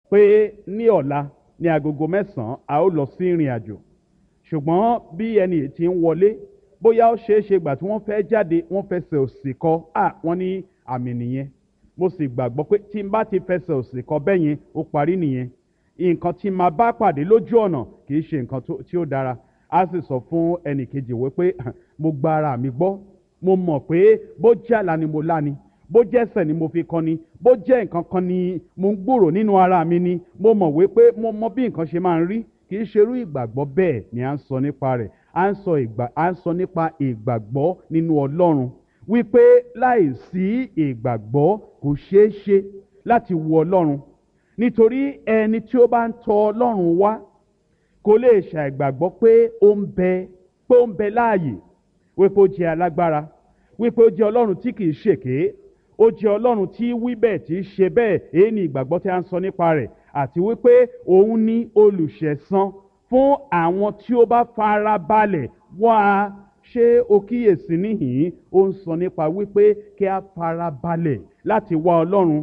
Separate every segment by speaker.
Speaker 1: pé ní ọ̀la ní agogo mẹ́sàn-án a ó lọ sí ìrìn àjò ṣùgbọ́n bí ẹni yìí ti ń wọlé bóyá ó ṣeé ṣe gbà tí wọ́n fẹ́ jáde wọ́n fẹsẹ̀ òsì kọ à wọ́n ní àmì nìyẹn mo sì gbàgbọ́ pé tí n bá ti fẹsẹ̀ òsì kọ bẹ́ẹ̀ yẹn ó parí nìyẹn nǹkan tí màá bá pàdé lójú ọ̀nà kì í ṣe nǹkan tó- tí ó dára a sì sọ fún ẹnì kejì wípé mo gba ara mi gbọ́ mo mọ̀ pé bó jẹ́ àlá ni mo lá ni bó jẹ́ ẹsẹ̀ ni mo fi kọ́ ni bó jẹ́ nǹkan kan ni mo ń gbòrò nínú ara mi ni mo mọ̀ wípé mo mọ bí nǹkan ṣe máa ń rí kì í ṣerú ìgbàgbọ́ bẹ́ẹ̀ ni à ń sọ nípa rẹ̀ à ń sọ ìgbà à ń sọ nípa ìgbàgbọ́ nínú ọlọ́run wípé láì sí ìgbàgbọ́ kò ṣeé ṣe láti wo ọlọ́run nítorí ẹni tí ó bá ń tọ ọlọ́run wá kò lè ṣàìgbàgbọ́ pé ó ń bẹ pé ó ń bẹ láàyè wípé ó jẹ́ alágbára wípé ó jẹ́ ọlọ́run tí kìí ṣèké ó jẹ́ ọlọ́run tí wí bẹ́ẹ̀ tí í ṣe bẹ́ẹ̀ èyí ni ìgbàgbọ́ tí a ń sọ nípa rẹ̀ àti wípé òun ní olùṣẹ̀san fún àwọn tí ó bá fara balẹ̀ wá a ṣé o kíyèsí níhìn-ín ó ń sọ nípa wípé kí a fara balẹ̀ láti wá ọlọ́run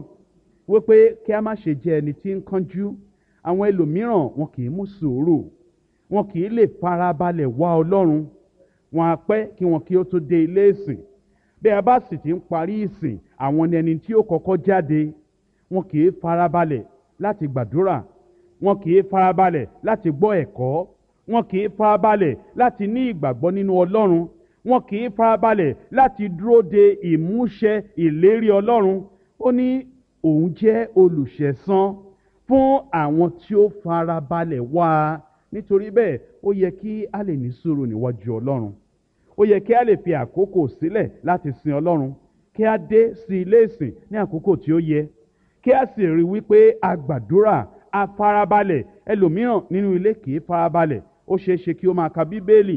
Speaker 1: wípé kí a má ṣe jẹ́ ẹni tí ń kánjú àwọn ẹlòmíràn wọn kì í mú sùúrù wọn kì í lè fara balẹ̀ wá ọlọ́run wọn á pẹ́ kí wọn kí ó tó dé ilé ìsìn bí a bá sì ti ń parí ìsìn àwọn ni ẹni tí ó kọ́kọ́ jáde wọn kì í farabalẹ̀ láti gbàdúrà wọn kì í farabalẹ̀ láti gbọ́ ẹ̀kọ́ wọn kì í farabalẹ̀ láti ní ìgbàgbọ́ nínú ọlọ́run wọn kì í farabalẹ̀ láti dúró de ìmúṣẹ ìlérí ọlọ́run ó ní òun jẹ́ olùṣẹ̀san fún àwọn tí ó farabalẹ̀ wá a nítorí bẹ́ẹ̀ ó yẹ kí a lè ní sùúrù níwájú ọlọ́run ó yẹ kí a lè fi àkókò sílẹ̀ láti sin ọlọ́run kí a dé sí ilé ìsìn ní àkókò tí ó yẹ kí a sì rí wípé a gbàdúrà a farabalẹ̀ ẹlòmíràn nínú ilé kì í farabalẹ̀ ó ṣeé ṣe kí ó máa ka bíbélì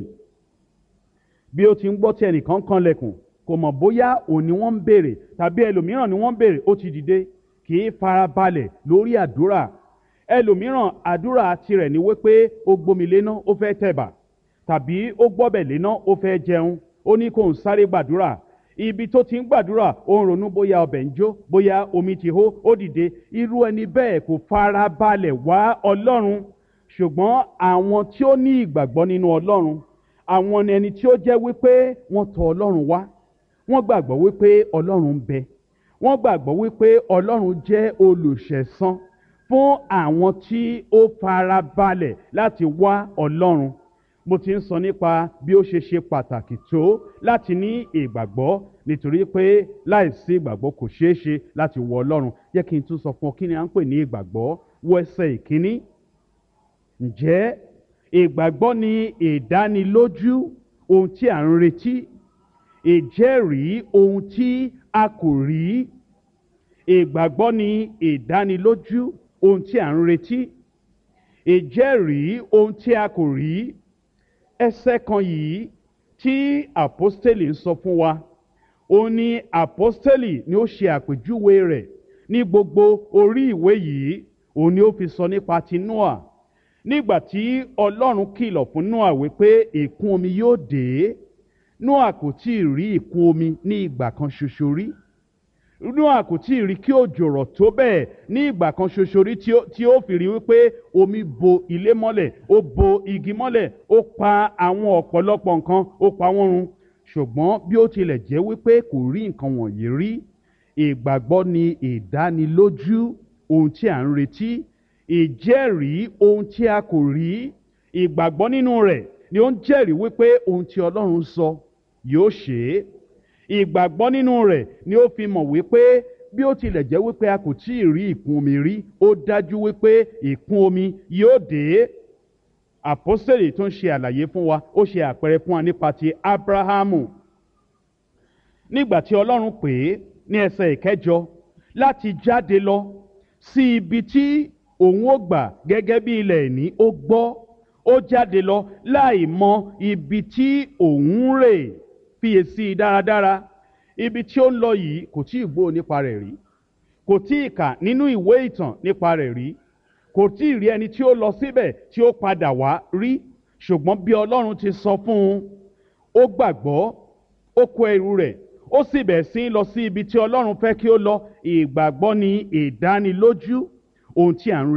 Speaker 1: bí ó ti ń gbọ́ tí ẹnìkan kanlẹ̀kùn kò mọ̀ bóyá òun ni wọ́n ń béèrè tàbí ẹlòmíràn ni wọ́n ń béèrè ó ti dìde kì í farabalẹ̀ lórí àdúrà ẹlòmíràn àdúrà tirẹ̀ ni wípé ó gbomi léná ó fẹ́ tẹ̀bà tàbí ó gbọ́bẹ̀ léná ó fẹ́ jẹun ó ní kó ń sáré gbàdúrà ibi tó ti ń gbàdúrà ó ń ronú bóyá ọbẹ̀ ń jó bóyá omi ti hó ó dìde irú ẹni bẹ́ẹ̀ kò fara balẹ̀ wá ọlọ́run ṣùgbọ́n àwọn tí ó ní ìgbàgbọ́ nínú ọlọ́run àwọn ni ẹni tí ó jẹ́ wípé wọ́n tọ̀ ọlọ́run wá wọ́n gbàgbọ́ wípé ọlọ́run ń bẹ wọ́n gbàgbọ́ wípé ọlọ́run jẹ́ olùṣẹ̀san fún àwọn tí ó fara balẹ̀ láti wá ọlọ́run mo ti ń sọ nípa bí ó ṣe ṣe pàtàkì tó láti ní ìgbàgbọ́ nítorí pé láìsí ìgbàgbọ́ kò ṣeé ṣe láti wọ ọlọ́run jẹ́ kí n tún sọ fún ọ kí ni à ń pè ní ìgbàgbọ́ wọ ẹsẹ̀ ìkíní ǹjẹ́ ìgbàgbọ́ ni ìdánilójú ohun tí à ń retí ìjẹ́rìí ohun tí a kò rí ìgbàgbọ́ ni ìdánilójú ohun tí à ń retí ìjẹ́rìí ohun tí a kò rí ẹsẹ̀ kan yìí tí àpọ́stélì ń sọ fún wa ó ní àpọ́stélì ni ó ṣe àpèjúwe rẹ̀ ní gbogbo orí ìwé yìí òun ni ó fi sọ nípa ti noah nígbà tí ọlọ́run kìlọ̀ fún noah wípé ìkún omi yóò dé noah kò tí ì rí ìkún omi ní ìgbà kan ṣoṣo rí noah kò tí ì rí kí òjò rọ̀ tó bẹ́ẹ̀ ní ìgbà kan ṣoṣo rí tí ó- tí ó fi rí wípé omi bo ilé mọ́lẹ̀ ó bo igi mọ́lẹ̀ ó pa àwọn ọ̀pọ̀lọpọ̀ nǹkan ó pa wọ́n run ṣùgbọ́n bí ó tilẹ̀ jẹ́ wípé kò rí nǹkan wọ̀nyí rí ìgbàgbọ́ ni ìdánilójú ohun tí à ń retí ìjẹ́rìí ohun tí a kò rí ìgbàgbọ́ nínú rẹ̀ ni ó ń jẹ́rìí wípé ohun tí ọlọ́run sọ yóò ṣe é ìgbàgbọ́ nínú rẹ̀ ni ó fi mọ̀ wípé bí ó tilẹ̀ jẹ́ wípé a kò tí ì rí ìkún omi rí ó dájú wípé ìkún omi yóò dé àpọ́sẹ̀lì tó ń ṣe àlàyé fún wa ó ṣe àpẹẹrẹ fún wa nípa ti abrahamu nígbà tí ọlọ́run pè é ní ẹsẹ̀ ìkẹjọ láti jáde lọ sí ibi tí òun ó gbà gẹ́gẹ́ bí ilẹ̀ ìní ó gbọ́ ó jáde lọ láì mọ ibi tí òun ń rè fiyèsí dáradára ibi tí ó ń lọ yìí kò tí ì gbọ́ nípa rẹ̀ rí kò tí ì kà nínú ìwé ìtàn nípa rẹ̀ rí kò tí ì rí ẹni tí ó lọ síbẹ̀ tí ó padà wá rí ṣùgbọ́n bí ọlọ́run ti sọ fún un ó gbàgbọ́ ó kó ẹrù rẹ̀ ó sì bẹ̀ sí í lọ sí ibi tí ọlọ́run fẹ́ kí ó lọ ìgbàgbọ́ ni ìdánilójú ohun tí à ń